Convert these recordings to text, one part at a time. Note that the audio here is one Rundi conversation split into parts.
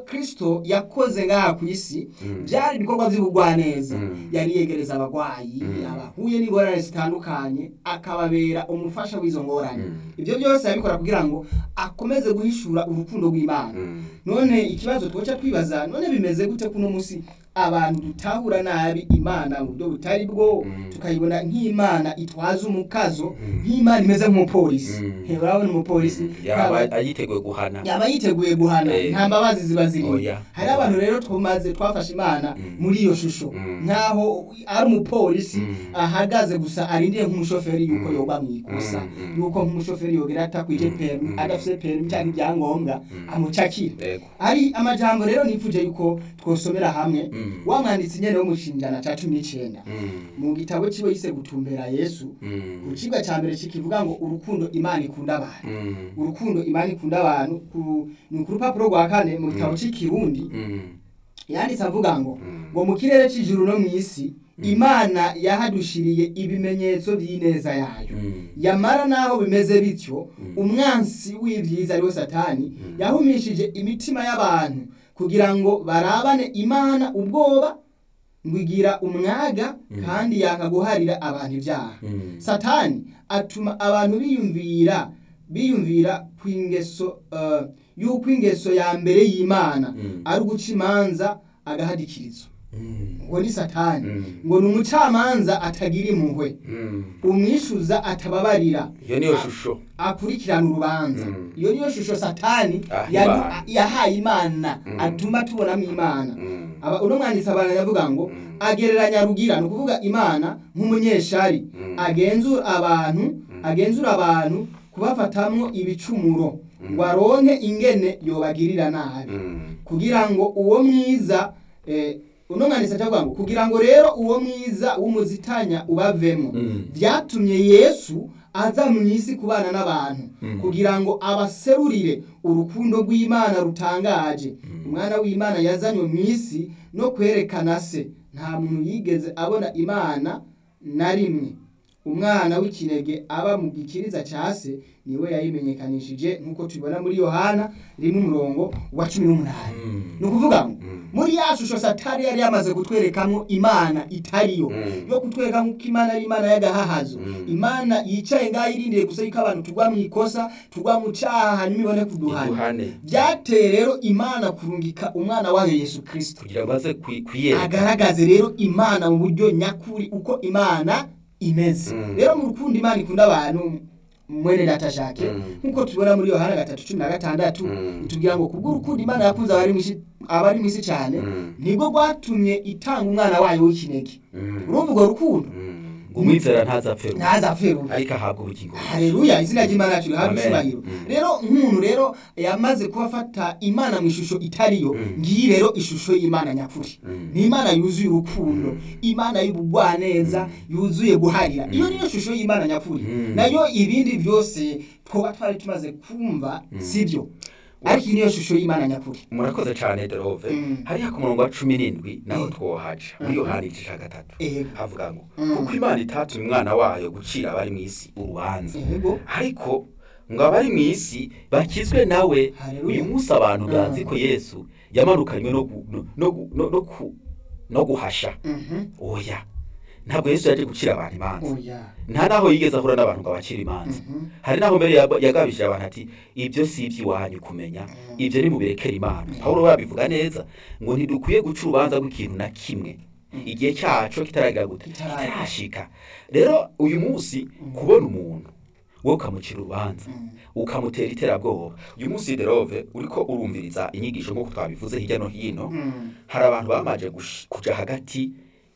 kristo yakoze ngaha ku isi Mm. byari ibikorwa by'ubugwaneza Mm. yari yegereza abagwayi Mm. abahuye n'ingorane zitandukanye akababera umufasha w'izo ngorane Mm. ibyo byose yabikora kugira ngo akomeze guhishura urukundo rw'imana Mm. none ikibazo twoca twibaza none bimeze gute kuno musi abantu dutahura nabi imana mu buryo butari bwo Mm. tukayibona nk'imana itwaza umukazo Mm. nk'imana imeze nk'umupolisi Mm. He, urabona umupolisi yaba ntaba- ayiteguye guhana yaba yiteguye guhana Eh. nta mbabazi ziba zirimo Oya. hari abantu rero tumaze twafashe imana Mm. muri iyo shusho Mm. nkaho ari umupolisi Mm. ahagaze gusa arindiye nk'umushoferi yuko Mm. yoba mu ikosa Mm. Mm. yuko nk'umushoferi yogera atakwije Mm. perimi Mm. adafite perimi cyangwa ibyangombwa Mm. amucakira Yego. ari amajambo rero nifuje yuko twosomera hamwe Mm. wa mwanditsi nyene wo mu shinjana ca cumi n'icenda Mm. mu gitabo ciwe yise gutumbera yesu Mm. ku cigwa ca mbere kikivuga ngo urukundo imana ikunda abantu Mm. urukundo imana ikunda abantu ku- ni ku rupapuro rwa kane mu gitabo c'ikirundi Mm. yanditse avuga ngo Mm. ngo mu kirere c'ijuru no mw'isi imana yahadushiriye ibimenyetso by'ineza yayo Mm. yamara naho bimeze bityo Mm. umwansi w'ibyiza ariwe satani Mm. yahumishije imitima y'abantu kugira ngo barabane imana ubwoba ngo igira umwaga Mm. kandi yakaguharira abantu ibyaha Mm. satani atuma abantu biyumvira biyumvira ku ingeso eh, y'uko ingeso ya mbere y'imana Mm. ari uguca imanza agahadikirizo Mm. ngo ni satani Mm. ngo ni umucamanza atagira impuhwe Mm. umwishuza atababarira iyo niyo shusho akurikirana urubanza Mm. iyo niyo shusho satani Ah, yadu- Imana. yahaye imana Mm. atuma tubonamo imana Mm. Aba- uno mwanditsi abantu yavuga ngo Mm. agereranya rugira ni ukuvuga imana nk'umunyeshari Mm. agenzura abantu agenzura abantu kubafatamwo ibicumuro ngo aronke ingene yobagirira nabi Mm. kugira ngo uwo mwiza eh, uno mwanditsi acavuga ngo kugira ngo rero uwo mwiza w'umuzitanya ubavemo Mm. byatumye yesu aza mu isi kubana n'abantu Mm. kugira ngo abaserurire urukundo rw'imana rutangaje umwana w'imana yazanywe mu isi no kwerekana se nta muntu yigeze abona imana na rimwe umwana w'ikinege aba mu gikiriza cya se niwe yayimenyekanishije nk'uko tubibona muri yohana rimwe umurongo wa cumi n'umunani Mm. ni ukuvuga ngo Mm. muri ya shusho satani yari yamaze kutwerekamo imana itariyo Mm. yo kutwereka nk'uko imana ari imana y'agahahazo Mm. imana yicaye ngaho irindiriye gusa yuko abantu tugwa mu ikosa tugwa mu cyaha hanyuma ibone kuduhana Iduhane. byateye rero imana kurungika umwana wayo yesu kirisito kugira ngo aze kwi- kwiyereka agaragaze rero imana mu buryo nyakuri uko imana imeze Mm. rero mu rukundo imana ikunda abantu mwene data jake Mm. nk'uko tubibona muri yohana gatatu cumi na gatandatu Mm. itubwira ngo kubw'urukundo imana yakunze abari mw'isi abari mw'isi cyane Mm. nibwo rwatumye itanga umwana wayo w'ikinege Mm. urumva urwo rukundo Mm. ngo umwizera ntazapfe rumwe, ntazapfe rubi ariko ahabwa ubugingo buhoraho. haleluya izina ry'imana yacu rihabwa Amen. icyubahiro Mm. rero nk'umuntu rero yamaze kuba afata imana mu ishusho itariyo Mm. ngiyi rero ishusho y'imana nyakuri Mm. ni imana yuzuye urukundo imana y'ubugwaneza yuzuye guharira iyo niyo shusho y'imana nyakuri Mm. nayo ibindi byose twoba twari tumaze kumva sibyo ariko iyi niyo shusho y'imana nyakuri murakoze cyane derove Mm. hariya ku murongo wa cumi n'indwi naho Mm. twohaca muri yohani igice cya gatatu Ego. havuga ngo Mm. kuko imana itatumye umwana wayo gucira abari mu isi urubanza Ego. ariko ngo abari mu isi bakizwe nawe Haleluya. uyu munsi abantu Mm. bazi ko yesu yamanukanywe no gu- no- no gu- no- no ku- no guhasha Mhm. oya ntabwo yesu yaje gucira abantu imanza oya nta naho yigeze ahura n'abantu ngo abacire imanza Mhm. hari naho mbere yab- yagabishije abantu ati ibyo si iby'iwanyu kumenya ibyo ni mubirekere imana pawulo we yabivuga neza ngo ntidukwiye guca urubanza rw'ikintu na kimwe igihe cyacu kitaragira gute Kitaragera. kitarashika rero uyu munsi kubona umuntu wowe ukamucira urubanza ukamutera iterabwoba uyu munsi derove uriko urumviriza inyigisho nk'uko twabivuze hirya no hino Mm. hari abantu bamaze gush- kuja hagati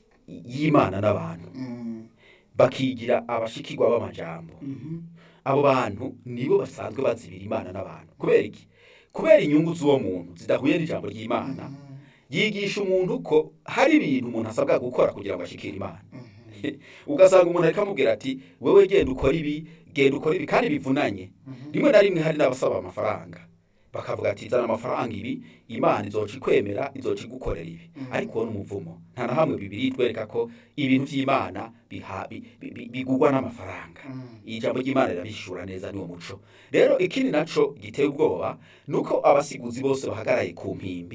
y'imana n'abantu Mm. bakigira abashikirwa b'amajambo Mhm. abo bantu nibo basanzwe bazibira imana n'abantu kubera iki kubera inyungu z'uwo muntu zidahuye n'ijambo ry'imana yigisha umuntu ko hari ibintu umuntu asabwa gukora kugira ngo ashikire imana ugasanga umuntu ariko amubwira ati wewe genda ukora ibi genda ukora ibi kandi bivunanye rimwe na rimwe hari n'abasaba amafaranga bakavuga ati zana amafaranga ibi imana izoca ikwemera izoca igukorera ibi ariko uwo ni umuvumo nta na hamwe bibiri itwereka ko ibintu by'imana biha- bi- bi- bi- bigurwa n'amafaranga ijambo ry'imana rirabishura neza niwo muco rero ikindi naco giteye ubwoba ni uko abasiguzi bose bahagaraye ku mpimbi